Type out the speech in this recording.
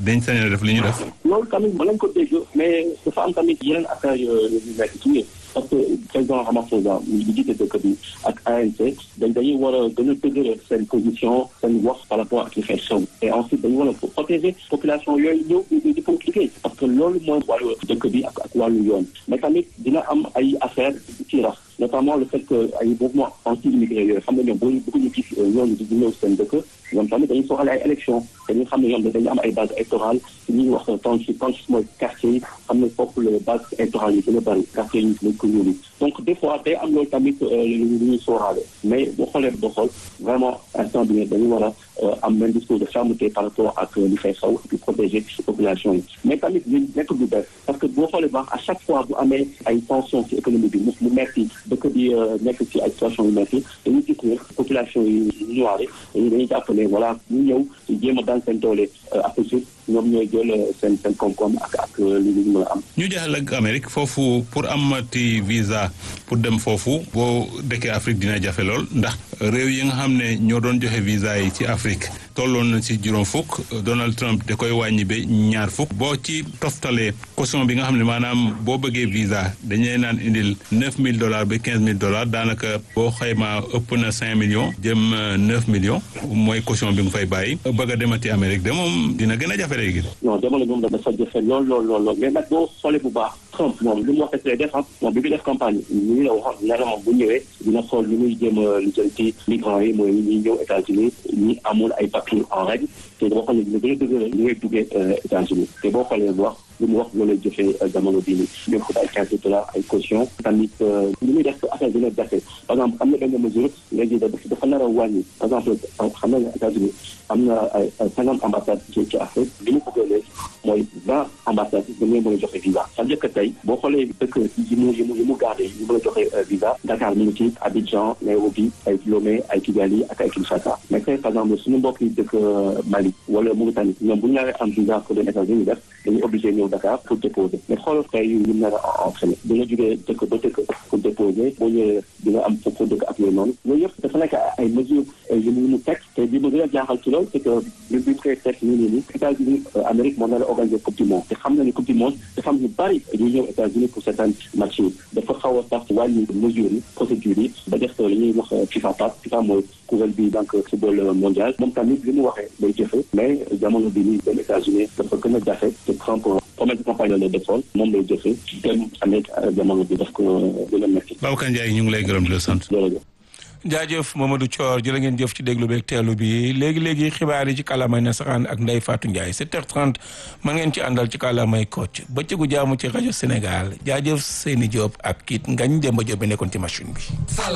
dañ sañ a def li ñu def. loolu tamit mën nañ ko dégg mais dafa am tamit yeneen affaire yu nekk ci parce que président Ramaphosa ñu jiite dëkk bi ak ANC dañ dañuy war a gën a dëgëral seen position seen wax par rapport ak li fay xew et ensuite dañu war a protéger population yooyu ñëw di ko liggéey parce que loolu mooy wàllu dëkk bi ak ak wàllu yoon mais tamit dina am ay affaire ci rax notamment le fait que ay mouvement anti immigré yooyu xam nga ñoom boo bëgg ñu gis ñooñu di ñëw seen dëkk ñoom tamit dañuy soxla ay élection dañuy xam ne ñoom dañu am ay base électorale ci ñuy wax township township mooy quartier yi xam ne foofu la base électorale yi gën a bëri quartier yi lañ ko ñuuli donc des fois day am loolu tamit lu ñuy sóoraale mais boo xoolee boo xool vraiment instant bi dañu war a am même discours de fermeté par rapport ak li fay xaw di protéger population yi mais tamit ñu nekk du bees parce que boo xoolee baax à chaque fois bu amee ay tension ci économie bi mu mu metti dëkk bi nekk ci ay situation yu metti dañuy gis ne population yi ñuwaare dañuy dañuy jàpp ne voilà ñu ñëw ci jéem a daan seen doole ak ñoom ñooy jël seen seen koom-koom ak ak li ñu mën a am. ñu jeexal ak Amérique foofu pour amati visa pour dem foofu boo dëkkee Afrique dina jafe lool ndax réew yi nga xam ne ñoo doon joxe visa yi ci Afrique tolloon na ci juróom fukk Donald Trump da koy wàññi ba ñaar fukk boo ci toftalee caution bi nga xam ne maanaam boo bëggee visa dañuy naan indil neuf mille dollars ba quinze mille dollars daanaka boo xaymaa ëpp na cinq millions jëm neuf millions mooy caution bi nga fay bàyyi bëgg a demati Amérique de moom dina gën a jafe léegi. non jamono moom dafa jafe lool lool lool lool mais nag boo xoolee bu baax Trump moom li mu wax rek lay def moom bi mu def campagne ñu ngi la waxoon nee na moom bu ñëwee dina xool ni muy jéem a lijjanti migrants yi mooy ñi ñëw États-Unis ñi amul ay papiers en règle te boo xoolee dina gën a dëgëral ñu ngay duggee États-Unis te boo xoolee bu wax li mu wax loolu lay jëfee jamono bii nii ñoom ko ay quinze dollars ay caution tamit li muy def affaire dina jafe par exemple am na benn mesure léegi dafa nar a wàññi par exemple xam na États-Unis am na ay cinquante ambassades ci ci Afrique li mu bëgg léegi mooy vingt ambassades yi dañuy mën a joxe visa c'est-à-dire que tey boo xoolee dëkk yi mu yi mu yi mu gardé yi mën a joxe visa Dakar mu ngi ci Abidjan Nairobi ay Lomé ay Kigali ak ay Kinshasa mais tey par exemple suñu mbokk yi dëkk Mali wala Mauritanie ñoom bu ñu ñaaree am visa pour dem États-Unis def dañuy obligé ñëw Dakar pour déposer mais xoolal tey yu ñu nar a entraîné da nga jógee dëkk ba dëkk pour déposer boo ñëwee di nga am foofu dëkk ak yooyu noonu yooyu yëpp dafa nekk ay mesures yu mu mu teg te bi ma gën a jaaxal ci loolu c'est que bi bi koy teg ñu ne ni États-Unis Amérique moo nar a organiser coupe du monde te xam na ni coupe du monde dafa am ñu bari ñu ñëw États-Unis pour seetaan match yi dafa xaw a sax wàññi mesures yi procédures yi ba def li ñuy wax FIFA pass FIFA mooy kuréel bi donc football mondial moom tamit li mu waxee day jëfe mais jamono bi nii dem États-Unis dafa gën a jafe te Trump promesse campagne la defoon moom lay jëfe dem Amérique jamono bi daf ko gën a métti. Babacar Ndiaye ñu ngi lay gërëm di la sant. jërëjëf. jaajëf Mamadou Thior jërë ngeen jëf ci déglu beeg teelu bi léegi léegi xibaar yi ci kàllaamay nasaraan ak Ndeye Fatou Ndiaye 7h30 ma ngeen ci àndal ci kàllaamay Kocc bëccëgu jaamu ci rajo Sénégal jaajëf Seyni Diop ak kiit Ngañ Demba Diop bi nekkoon ci machine bi.